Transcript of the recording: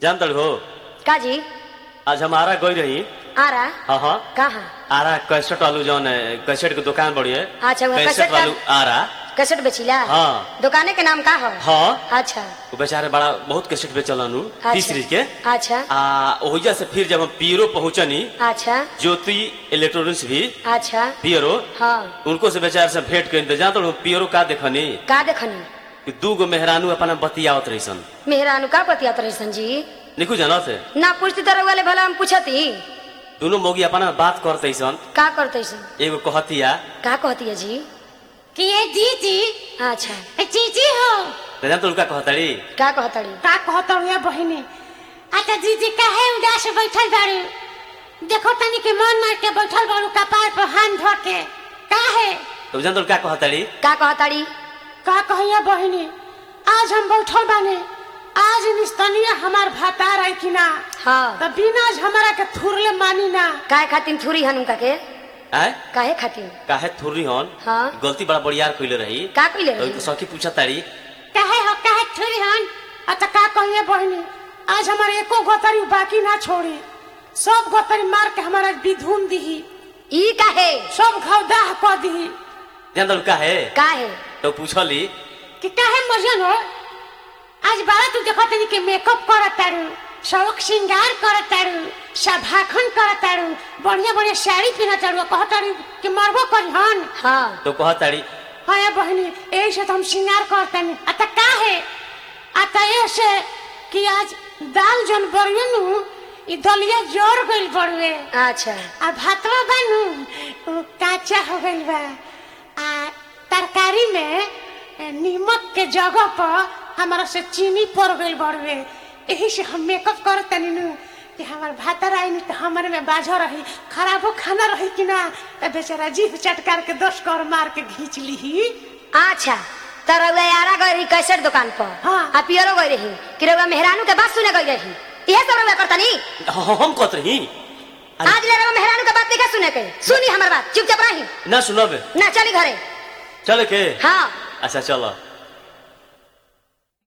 जानतड़ हो का जी आज हम आरा गई रही आ रहा हाँ हाँ कहाँ आरा कैसेट वालू जौन है कैसेट के दुकान बड़ी है अच्छा, वो कैसेट कैसेट का- वालू आरा कैसेट बेचिला हाँ। दुकाने के नाम का हो हाँ अच्छा वो बेचारे बड़ा बहुत कैसेट बेचलन अच्छा। तीसरी के अच्छा आ ओहिजा से फिर जब हम पीरो पहुंचनी अच्छा ज्योति इलेक्ट्रॉनिक्स भी अच्छा पियरो हाँ उनको से बेचारे से भेंट कर जानते हो पियरो का देखनी का देखनी कि दू गो मेहरानू अपना बतियावत रहीसन मेहरानू का बतियात रही जी निकू जानत है ना पूछती तो रउआ ले भला हम पूछती दोनों मोगी अपना बात करते सन का करते सन एगो कहतिया का कहती है जी कि ये दीदी अच्छा ए, जीजी हो तो जानते उनका कहतड़ी का कहतड़ी का कहता हूँ ये बहिनी अच्छा दीदी काहे उदास बैठल बारू देखो तनी के मन मार के बैठल बारू कपार पर हाथ धो के काहे तो जानते उनका कहतड़ी का कहतड़ी का कहिया बहिनी आज हम बैठल बाने आज निस्तनिया हमार भातार आई कि ना हाँ तो बिना आज हमारा के थुरले मानी ना काहे खातिर थूरी हन उनका के आय काहे खातिर काहे थुर्री हन हाँ। गलती बड़ा बड़ियार कइले रही का कइले तो रही इनको सखी पूछा तारी काहे हो काहे थुरी हन अच्छा का कहिए बहिनी आज हमारे एको गोतरी बाकी ना छोड़ी सब गोतरी मार के हमारा विधुन दीही ई काहे सब घाव दाह कर दीही जानते उनका है काहे तो पूछली कि काहे मजन हो आज बारा तू देखत तनी के मेकअप करत तारू शौक श्रृंगार करत तारू सभाखन करत तारू बढ़िया बढ़िया साड़ी पहनत तारू कहत तारू कि मरबो करी हन हाँ तो कहताड़ी हाँ ये बहनी यही से तो हम श्रृंगार करतनी अत काहे अत ऐसे कि आज दाल जन बरुए नु ई दलिया जोर गइल बरुए अच्छा आ भातवा बनू उ काचा हो गइल बा आ तरकारी में ए, नीमक के जगह पर हमारा से चीनी पड़ गइल बड़ुए यही से हम मेकअप करत तनी नु कि हमार भातर आई नहीं तो हमारे में बाझा रही खराबो खाना रही कि ना तो बेचारा जीभ चटकार के दस कर मार के घींच ली अच्छा तो रउआ यारा गई रही कैसेट दुकान पर हाँ। आ पियरो गई रही कि रउआ मेहरानू के बात सुने गई रही इहे सब रउआ करतनी हाँ, हम कहत रही अरे, आज ले रउआ मेहरानू के बात नहीं सुने के सुनी हमर बात चुपचाप रही ना सुनब ना चली घरे चल के हाँ अच्छा चलो